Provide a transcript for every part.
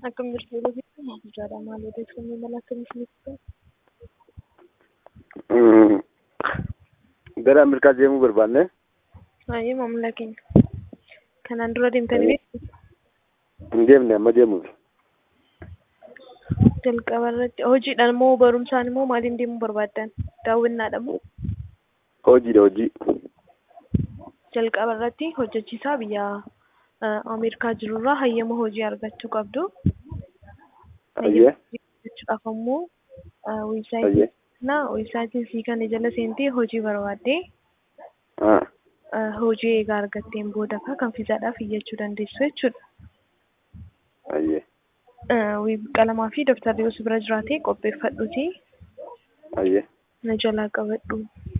Akkam jirtu yeroo jettu maaf ijaadha maal odeeffannoo mala akkamii isiniif Gara Ameerikaa deemuu barbaanne Baay'ee maamila keenya. Kanaan dura deemtanii beektu? hin deemne amma deemuuf. Jalqaba irratti hojiidhaan moo barumsaan moo maaliin deemuu barbaaddan? Daawwannaadha moo? Hojiidha hojii. Jalqaba irratti hojjechiisaa biyya eh, Ameerikaa jirurraa hayyama hojii argachuu qabdu. Ayyee. Jechuudhaaf ammoo eh, Ayyee. weebsaayitii kana weebsaayitiin sii kana jala seentee hojii barbaaddee Ah, eh, hojii eegaa argatteen booda kan fiizaadhaaf iyyachuu dandeessu jechuudha. Ayyee. Eh, wiib- qalamaa fi dabtarri yoo si bira jiraate qopheeffadhuuti Ayyee. na jalaa qabadhu.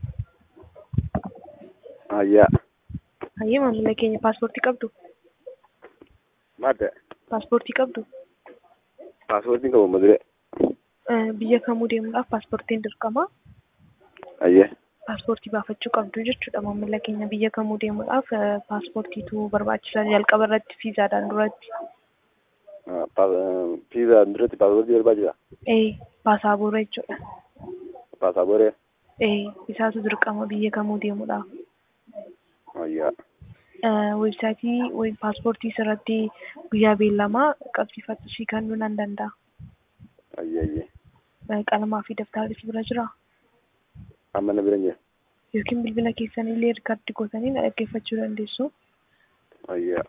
Ayyaa. Hayyee maamila keenya paaspoortii qabdu? Maal ta'e? Paaspoortii qabdu? Paaspoortiin qabu madure. Eh, Biyya kamuu deemuudhaaf paaspoortiin dirqama. Ayyee. Paaspoortii baafachuu qabdu jechuudha maamila keenya biyya kamuu deemuudhaaf eh, paaspoortiitu barbaachisa jalqaba irratti fiizaadhaan duratti. Ah, pa- Piizaa duratti paaspoortii barbaachisa. Ee paasaabora jechuudha. Paasapooree. Ee isaatu dirqama biyya kamuu deemuudhaaf. Ayyaa. Eh, Weebsaayitii wayii paaspoortii irratti guyyaa beellamaa qabsiifadhu sii kennuu nan danda'a. Ayyee ayyee. Eh, Qalamaa fi dabtarri si bira jiraa? Amma na bira hin jiru. Yookiin bilbila keessanillee riikardii gootanii na dhaggeeffachuu dandeessu. Ayyaa.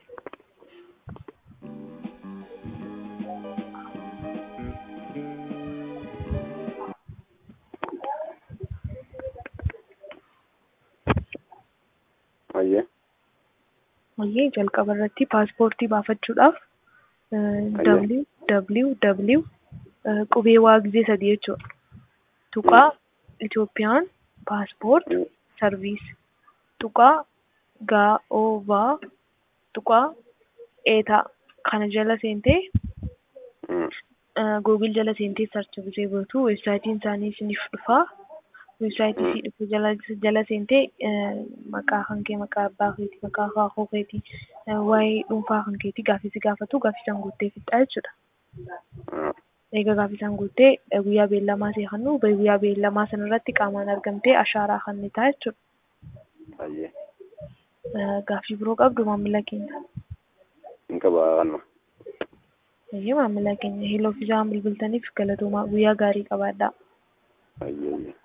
Ayyee. Wayyee jalqaba irratti paaspoortii baafachuudhaaf Ayyo. www qubee waa gizee sadii jechuudha. Tuqaa Itoophiyaan paaspoort sarviis tuqaa gaa'oovaa tuqaa eetaa kana jala seentee Mm. googil jala seentee sarchi bisee gootu weebsaayitiin isaanii isiniif dhufaa. Weebsaayitii isii dhufu jala jala seentee eh, maqaa kan kee maqaa abbaa keetii maqaa akaakuu keetii eh, waa'ee dhuunfaa kan keetii gaaffii si gaafatu gaaffii san guuttee fixaa jechuudha. Ah, Egaa gaaffii san guuttee eh, guyyaa beellamaa see kennu guyyaa beellamaa sana irratti qaamaan argamtee ashaaraa kan ni ta'a jechuudha. Ayyee. Eh, Gaaffii biroo qabdu maamila keenya. Hin qaba kanuma. Eeyyee maamila keenya heloo fi isaan bilbiltaniif galatoomaa guyyaa gaarii qabaadhaa. Ayyee ayyee.